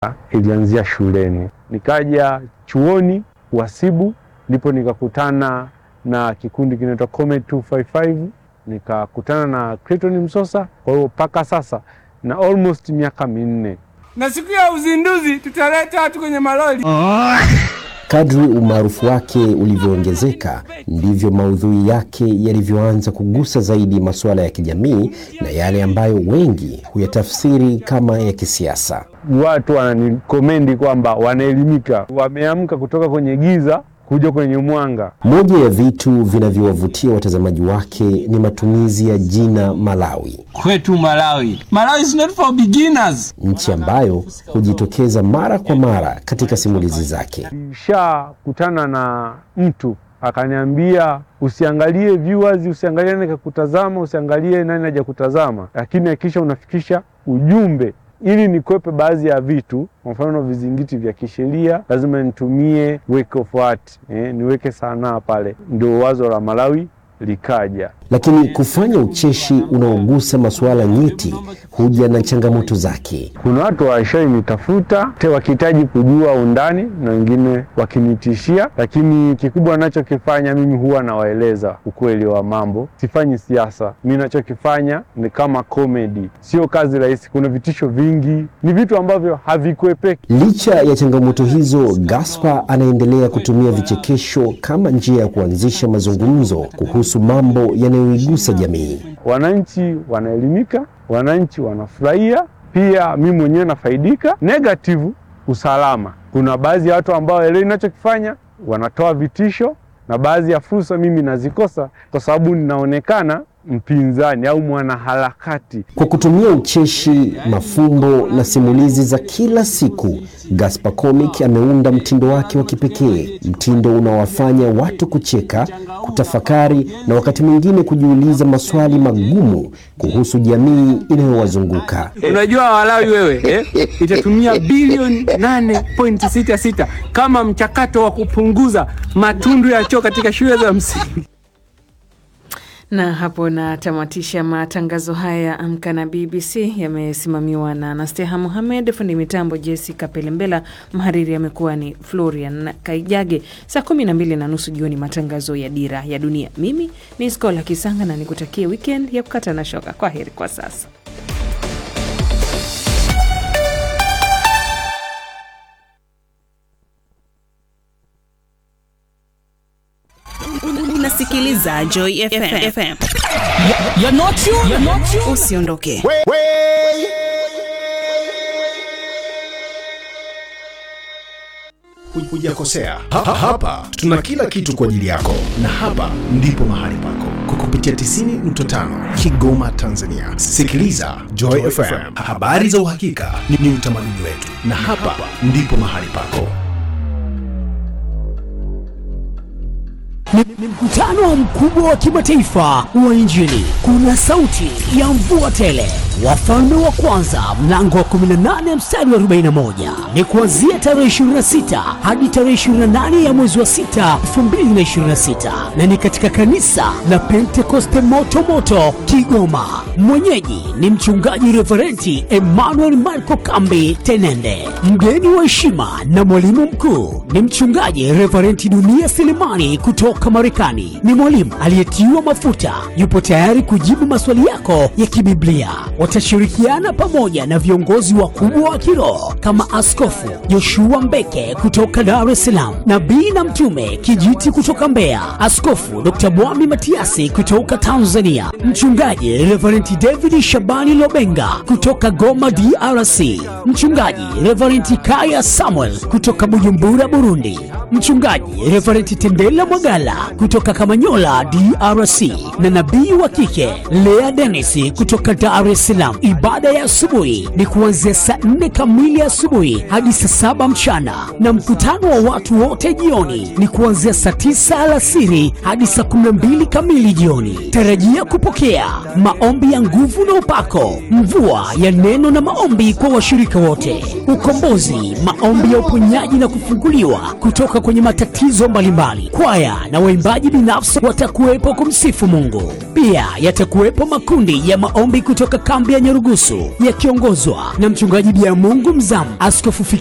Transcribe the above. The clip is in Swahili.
ilianzia shuleni, nikaja chuoni uhasibu, ndipo nikakutana na kikundi kinaitwa Comet 255 nikakutana na Clayton Msosa. Kwa hiyo mpaka sasa na almost miaka minne na siku ya uzinduzi tutaleta watu kwenye malori. Kadri umaarufu wake ulivyoongezeka ndivyo maudhui yake yalivyoanza kugusa zaidi masuala ya kijamii na yale ambayo wengi huyatafsiri kama ya kisiasa. watu wananikomendi kwamba wanaelimika, wameamka kutoka kwenye giza kuja kwenye mwanga. Moja ya vitu vinavyowavutia watazamaji wake ni matumizi ya jina Malawi, Kwetu Malawi, Malawi is not for beginners. nchi ambayo hujitokeza mara kwa mara katika simulizi zake. Nishakutana na mtu akaniambia, usiangalie viewers, usiangalie nani kakutazama, usiangalie nani haja kutazama, lakini hakikisha unafikisha ujumbe ili nikwepe baadhi ya vitu, kwa mfano vizingiti vya kisheria, lazima nitumie work of art, eh, niweke sanaa pale. Ndio wazo la Malawi likaja. Lakini kufanya ucheshi unaogusa masuala nyeti huja na changamoto zake. Kuna watu washainitafuta te wakihitaji kujua undani na wengine wakinitishia, lakini kikubwa nachokifanya mimi huwa nawaeleza ukweli wa mambo. Sifanyi siasa, mi nachokifanya ni kama komedi, sio kazi rahisi. Kuna vitisho vingi, ni vitu ambavyo havikuepeki. Licha ya changamoto hizo, Gaspar anaendelea kutumia vichekesho kama njia ya kuanzisha mazungumzo kuhusu mambo yanayoigusa jamii. Wananchi wanaelimika, wananchi wanafurahia, pia mi mwenyewe nafaidika. Negative, usalama. Kuna baadhi ya watu ambao elewi ninachokifanya, wanatoa vitisho, na baadhi ya fursa mimi nazikosa kwa sababu ninaonekana mpinzani au mwanaharakati. Kwa kutumia ucheshi, mafumbo na simulizi za kila siku, Gaspar Comic ameunda mtindo wake wa kipekee, mtindo unaowafanya watu kucheka, kutafakari na wakati mwingine kujiuliza maswali magumu kuhusu jamii inayowazunguka. Unajua Walawi wewe eh, itatumia bilioni 8.66 kama mchakato wa kupunguza matundu ya choo katika shule za msingi. Na hapo natamatisha matangazo haya ya Amka na BBC. Yamesimamiwa na Anasteha Mohamed, fundi mitambo Jessica Pelembela, mhariri amekuwa ni Florian Kaijage. Saa kumi na mbili na nusu jioni matangazo ya Dira ya Dunia. Mimi ni Skola Kisanga na nikutakie weekend ya kukata na shoka. Kwa heri kwa sasa. Unasikiliza Joy FM. FM. Usiondoke. Hujakosea. Ha, ha, hapa tuna kila kitu kwa ajili yako, na hapa ndipo mahali pako kwa kupitia 90.5 Kigoma, Tanzania. Sikiliza Joy FM, habari za uhakika ni, ni utamaduni wetu, na hapa ndipo mahali pako. Ni, ni mkutano mkubwa wa kimataifa wa Injili. Kuna sauti ya mvua tele, wafalme wa kwanza mlango wa 18 mstari wa 41. Ni kuanzia tarehe 26 hadi tarehe 28 ya mwezi wa 6 2026, na ni katika kanisa la Pentekoste moto moto Kigoma. Mwenyeji ni mchungaji Reverenti Emmanuel Marco Kambi Tenende. Mgeni wa heshima na mwalimu mkuu ni mchungaji Reverenti Dunia Selemani kutoka Marekani. Ni mwalimu aliyetiwa mafuta, yupo tayari kujibu maswali yako ya kibiblia. Watashirikiana pamoja na viongozi wakubwa wa kiroho kama Askofu Joshua Mbeke kutoka Dar es Salaam, nabii na mtume Kijiti kutoka Mbeya, Askofu Dr. Bwami Matiasi kutoka Tanzania, mchungaji Reverend David Shabani Lobenga kutoka Goma DRC, mchungaji Reverend Kaya Samuel kutoka Bujumbura Burundi, mchungaji Reverend Tendela Mwagala kutoka Kamanyola DRC, na nabii wa kike Lea Dennis kutoka Dar es Salaam. Ibada ya asubuhi ni kuanzia saa nne kamili asubuhi hadi saa saba mchana, na mkutano wa watu wote jioni ni kuanzia saa tisa alasiri hadi saa kumi na mbili kamili jioni. Tarajia kupokea maombi ya nguvu na upako, mvua ya neno na maombi kwa washirika wote, ukombozi, maombi ya uponyaji na kufunguliwa kutoka kwenye matatizo mbalimbali. Kwaya na waimbaji binafsi watakuwepo kumsifu Mungu. Pia yatakuwepo makundi ya maombi kutoka kambi kambi ya Nyarugusu yakiongozwa na mchungaji Bia Mungu Mzamu, askofu